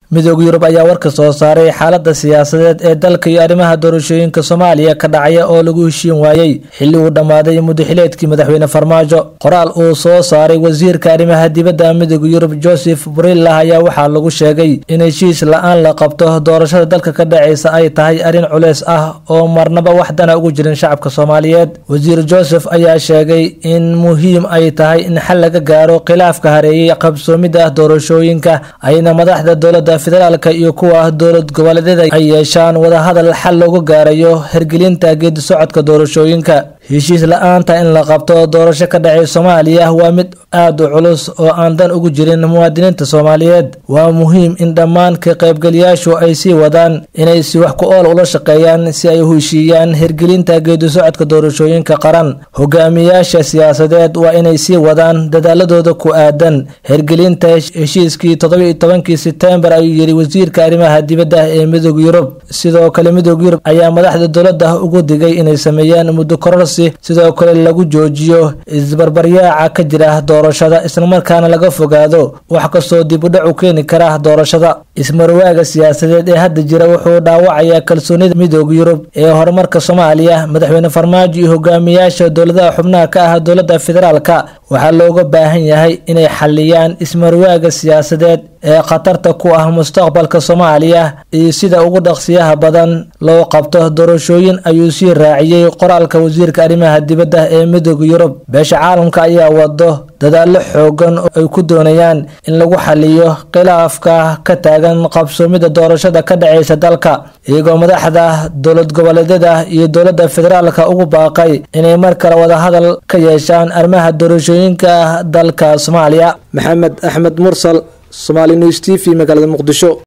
midooda yurub ayaa warka soo saaray xaalada siyaasadeed ee dalka iyo arrimaha doorashooyinka soomaaliya ka dhacaya oo lagu heshiin waayey xilli uu dhammaaday mudaxileedkii madaxweyne farmaajo qoraal uu soo saaray wasiirka arrimaha dibadda midooda yurub joseph brillah ayaa waxaa lagu sheegay in heshiis la-aan la qabto doorashada dalka ka dhacaysa ay tahay arrin culeys ah oo marnaba waxdana ugu jirin shacabka soomaaliyeed wasiir joseph ayaa sheegay in muhiim ay tahay in xal laga gaaro khilaafka hareeyay qabsoomida doorashooyinka ayna madaxda dowladda federaalka iyo kuwa dowlad goboleedyada ay yeeshaan wadahadal xal loogu gaarayo hirgelinta geedi socodka doorashooyinka heshiis la-aanta in la qabto doorasho ka dhacay soomaaliya waa mid aada u culus oo aan dan ugu jirin muwaadiniinta soomaaliyeed waa muhiim in dhammaan ka qaybgeliyaashu ay sii wadaan inay si wax ku ool ula shaqeeyaan si ay u heshiiyaan hirgelinta geedi socodka doorashooyinka qaran hogaamiyaasha siyaasadeed waa inay sii wadaan dadaaladooda ku aadan hirgelinta heshiiskii toddoba-iyo tobankii sebtembar ayuu yidhi wasiirka arrimaha dibadda ee midooda yurub sidoo kale midooda yurub ayaa madaxda dowladda ugu digay inay sameeyaan muddo kororsi sidoo kale lagu joojiyo isbarbaryaaca ka jira doorashada islamarkaana laga fogaado wax kastoo dib u dhac u keeni kara doorashada ismarwaaga siyaasadeed ee hadda jira wuxuu dhaawacayaa kalsoonida midooda yurub ee horumarka soomaaliya madaxweyne farmaajo iyo hogaamiyaasha dowladaha xubnaha ka ah dowladda federaalka waxaa looga baahan yahay inay xaliyaan ismarwaaga siyaasadeed ee khatarta ku ah mustaqbalka soomaaliya iyo sida ugu dhaqsiyaha badan loo qabto doorashooyin ayuu sii raaciyey qoraalka wasiirka arrimaha dibadda ee midooda yurub beesha caalamka ayaa wado dadaallo xoogan oo ay ku doonayaan in lagu xaliyo khilaafka ka taagan qabsoomida doorashada ka dhacaysa dalka iyagoo madaxda dowlad goboleedyada iyo dowladda federaalka ugu baaqay inay mar kale wadahadal ka yeeshaan arrimaha doorashooyinka dalka soomaaliya maxamed axmed mursal somali news t v magaalada muqdisho